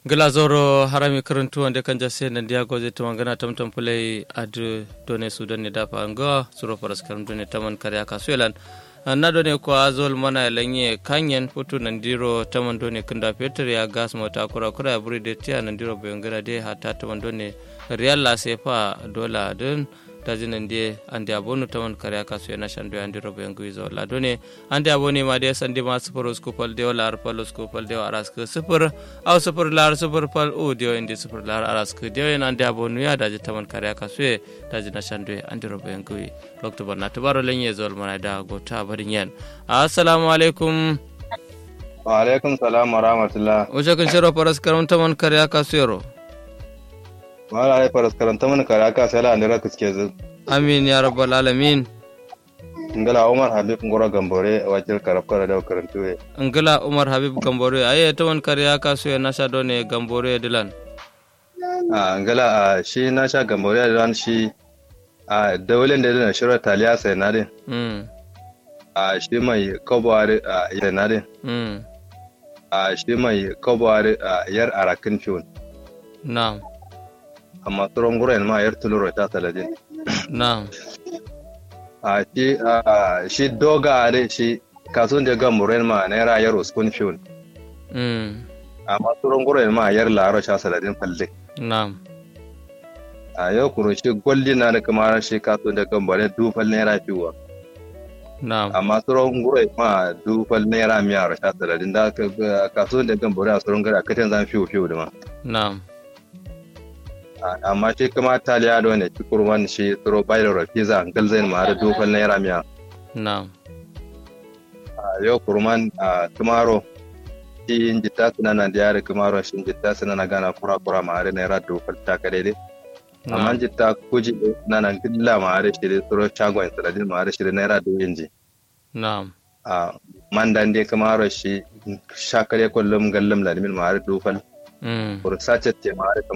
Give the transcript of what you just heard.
glazoro harami karantu wande kanja se na dia goje to ngana tam tam pulai ad done sudan ne dafa anga suro paras karam done taman karya kasuelan na done ko azol mana lanye kanyen putu nandiro taman done kunda peter ya gas mota kura kura ya buri de tia nandiro bayongara de hata taman done real la sefa dola den dajinan de ande abonu taman kare ka su yana shando ande robo yangu izo la done ande aboni ma de sande ma super skupal de la arpal skupal de aras ke super au super lar super pal u de inde super lar aras ke de yana ande abonu ya daji taman kare ka su daji na shando ande robo yangu lokto barna to baro lenye zol mana da gota barin yan assalamu alaikum wa alaikum salam wa rahmatullah o jakan shiro paras karam taman kare ka su yaro wala ai faras karanta mana kare aka sai la ndira kiske zu amin ya rabbal alamin ngala umar habib ngora gambore wajil karab kara da karantu we ngala umar habib gambore aye tawan kare aka so ya nasha done gambore dilan a ngala a shi na sha gambore da ran shi a dawlen da na shira taliya sai na din mm a shi mai kobware a yar na din mm a shi mai kobware a yar arakin fiun na'am amma tsoron guren ma yar tuluro ta taladin na'am a shi a shi doga are shi kasuwan da gamburen ma naira yar uskun fiun mm amma tsoron guren ma yar laro sha saladin falle na'am a yau kuro shi gwalli na da kamar shi kasuwan da gambare dufal naira fiwa na'am amma tsoron guren ma dufal naira miyar sha saladin da kasuwan da gambare a tsoron gari a katin zan fiwo fiwo da ma na'am amma shi kuma taliya da wani cikur wani shi tsoro bayar da pizza galzain ma da dufal naira miya na'am a yau kurman a tumaro shi in jitta suna na da yare kumaro shi in jitta suna na gana kura kura ma da naira dufal ta ka daidai amma na'am jitta kuji na na gilla ma da shi da tsoro shagon saladin ma da shi da naira dubu ji na'am a mandan dai kumaro shi shakare kullum gallam ladimin ma da dufal mm kursace ce ma da